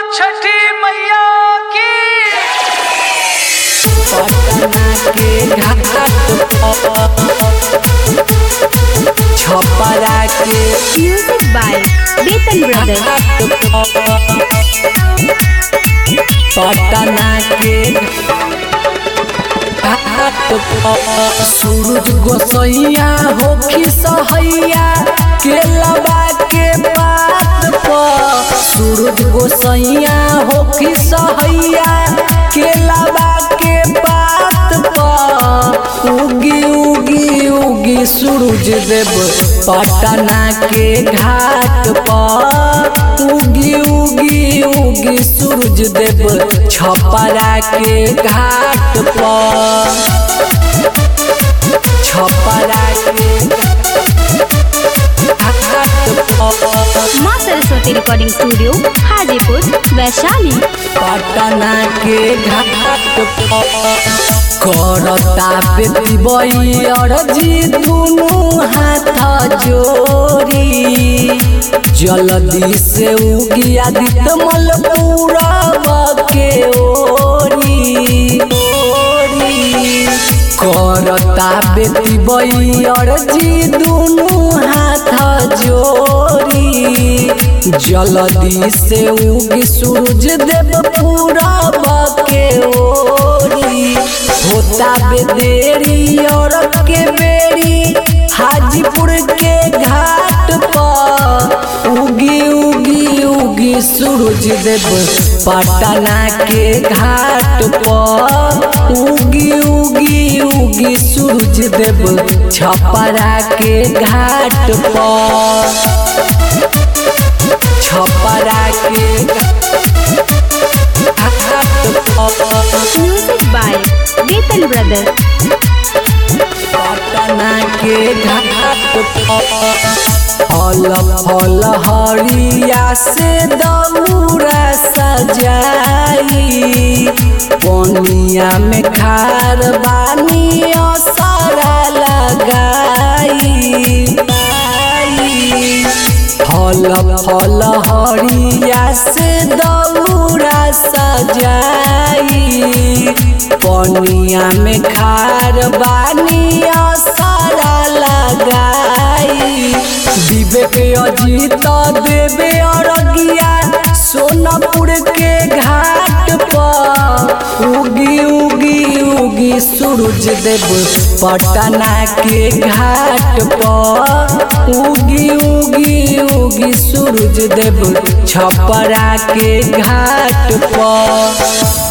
छठी मैया की पटना के घाट छपरा के Music by Betan Brothers. Patna के घाट सूरज गोसैया होखी सहैया केलबा के बात पर सूरज गोसैया होखी सहैया केलबा के बात पर उगी उगी उगी सूरज देव पटना के घाट पर उगी उगी उगी सूरज देव छपरा के घाट पर छपरा के घाट पर माँ सरस्वती रिकॉर्डिंग स्टूडियो हाजीपुर वैशाली पटना के घाट पर करता बेटी बई अरजी दुनू हाथ जोड़ी जल्दी से उगी आदित्य मल पूरब के ओरी ओरी करता बेटी बई अरजी दुनू हाथ जोड़ी जल्दी से उगी सूरज देव पूरब के ओरी होता बेदेरी और के बेरी हाजीपुर के घाट पर उगी उगी उगी सूरज देव पटना के घाट पर उगी उगी उगी सूरज देव छपरा के घाट पर छपरा के घाट पर Music by Betan Brothers. Patna के घाट पर फल फल हरिया से दौरा सजाई पनिया में खार बानी असरा लगाई फल फल हरिया से दौरा सजाई पनिया में खार बानी असरा लगाई विवेक अजीत देवे अरगिया सोनपुर के घाट पर उगी उगी उगी सूरज देव पटना के घाट पर उगी उगी उगी सूरज देव छपरा के घाट पर